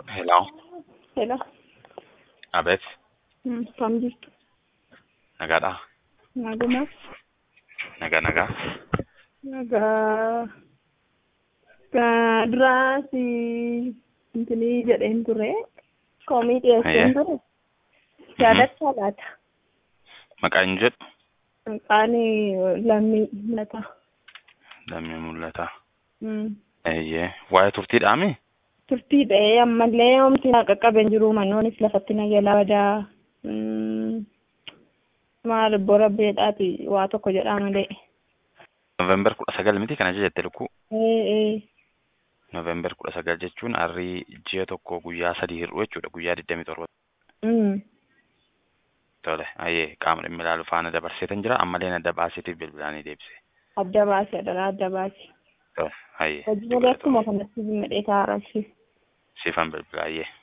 Hello. Hello. Abeet. Mm, Kam jirtu? Nagaadha. Nagumaaf. Nagaa nagaa. Nagaa. Ka duraa si intinii jedheen ture. Koomii dhiyeesseen Ayyee. ture. Yaadachaa laata? Maqaan hin jedhu Maqaan lammii mul'ata. lammii mul'ata. Mm. Eeyyee. Waa'ee turtiidhaami? Turtii ta'ee ammallee homti na qaqqaben jiru mannoonis lafatti na jalaa badaa. Mm. Maal bora beedhaati waa tokko jedhaa malee. Noovembar kudha sagal miti kana jette lukkuu. Ee ee. Noovembar kudha sagal jechuun arrii ji'a tokko guyyaa sadii hir'u jechuudha. Guyyaa digdamii torba. Mm. Tole. Ayyee qaama dhimmi ilaalu faana dabarseetan jira. Ammallee adda baasitiif bilbilaanii deebise. Adda baasi adda adda baasi. Tole. Ayyee. Hojii malee akkuma kanatti madhee taa'aa Siifan bilbila ayyee.